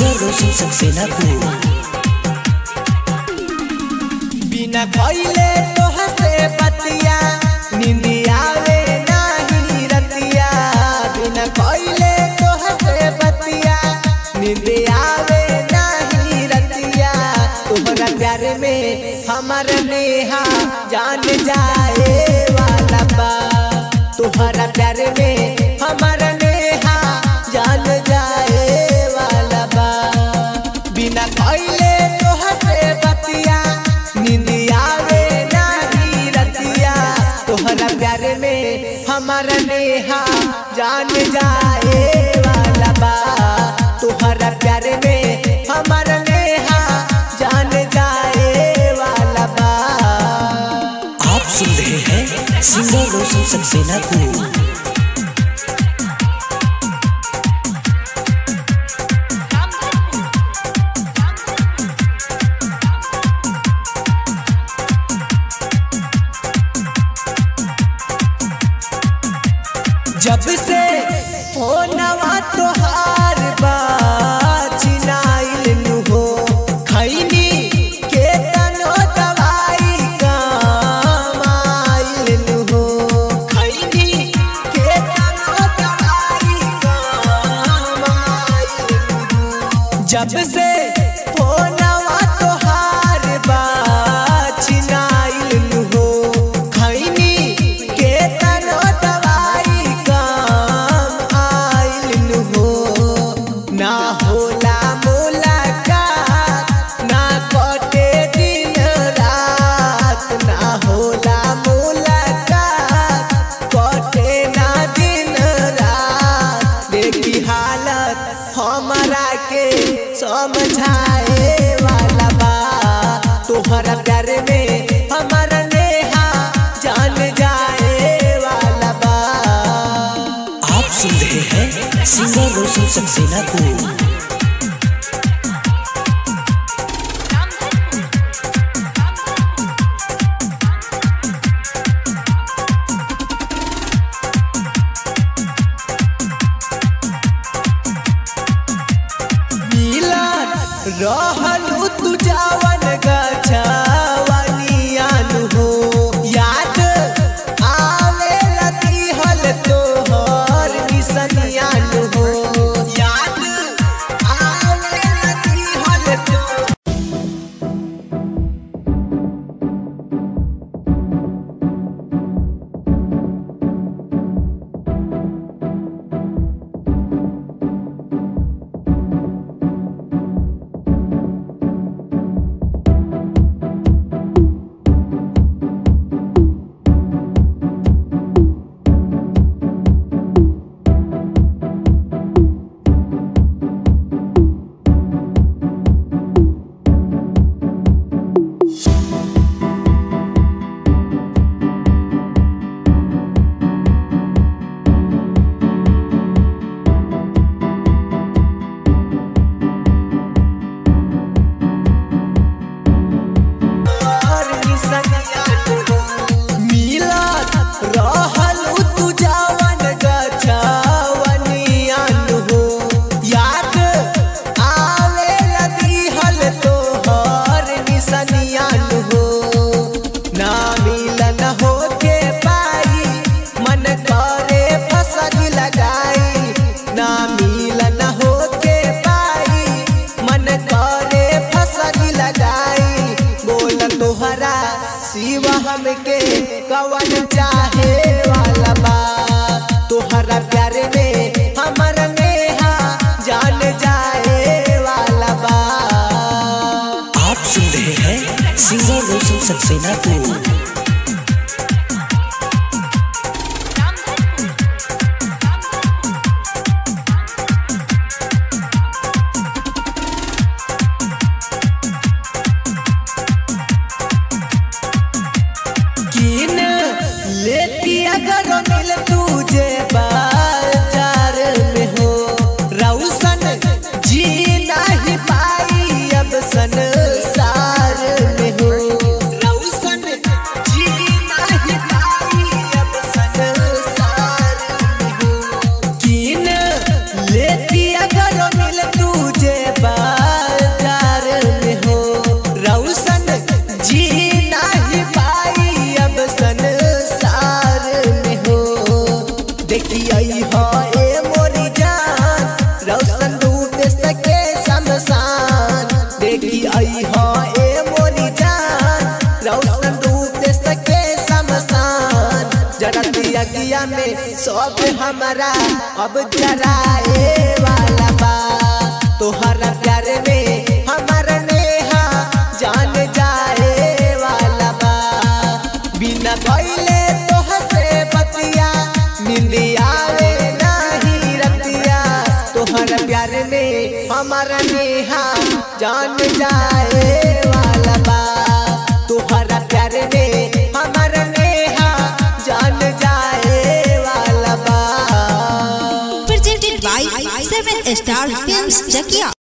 Singer रोशन सक्सेना को बिना खइले तोहसे बतिया निंदिया वे नाही रतिया बिना खइले तोहसे बतिया निंदिया वे नाही रतिया तोहरा प्यार में हमर नेहा जान जाए वाला बा तोहरा प्यार में हमर नेहा जान जाए वाला बा बिना खइले तोहसे बतिया निंदिया वे नाही रतिया तोहरा प्यार में हमारा नेहा जान जाए वाला बा तोहरा प्यार में हमारा नेहा जान जाए वाला बा आप सुन रहे हैं सिंगर रोशन सक्सेना को जब से फोनवा तोहार बा चिनाइल नु हो खैनी के तनो दवाई कमाइल नु हो खैनी के तनो दवाई कमाइल नु हो जब से फोनवा तोहार बा चिनाइल नु हो खैनी के तनो दवाई काम आइल नु हो ना होला मुलाकात ना कटे दिन रात ना होला मुलाकात कटे ना दिन रात देखी हालत हमारा के समझाए वाला बा तोहरा प्यार में हमारा नेहा जान जाए वाला बा आप सुन रहे हैं सिंगर रोशन सक्सेना को मिलन रहलू तू जावन गछवनियान हो याद आवे लती हल तोहर निसनियान हो याद आवे लती हल तोहर मिलत रहलू तू जावन गछवनियान हो याद आवे लदी हल तोहर निसनियान हो ना मिलन हो के पाई मन करे फसगी लगाई ना मिलन हो के पाई मन करे फसगी लगाई बोल तोहरा शिव हमके कवन चाहे वाला बा तोहरा प्यार में हमर नेहा जान जाए वाला बा आप सुन रहे हैं सिंगर रोशन सक्सेना को किन लेती अगर मिल तुझे बाजार में हो रौशन जी नहीं पाई अब संसार में हो रौशन रतिया में सब हमारा अब जराए वाला बा तोहरा प्यार में हमारा नेहा जान जाए वाला बा बिना भइले तोहसे बतिया नींद आवे नाही रतिया तोहरा प्यार में हमारा नेहा जान जाए वाला बा तोहरा प्यार में हमारा नेहा जान जाए वाला बा presented by Seven Star Films Jakia.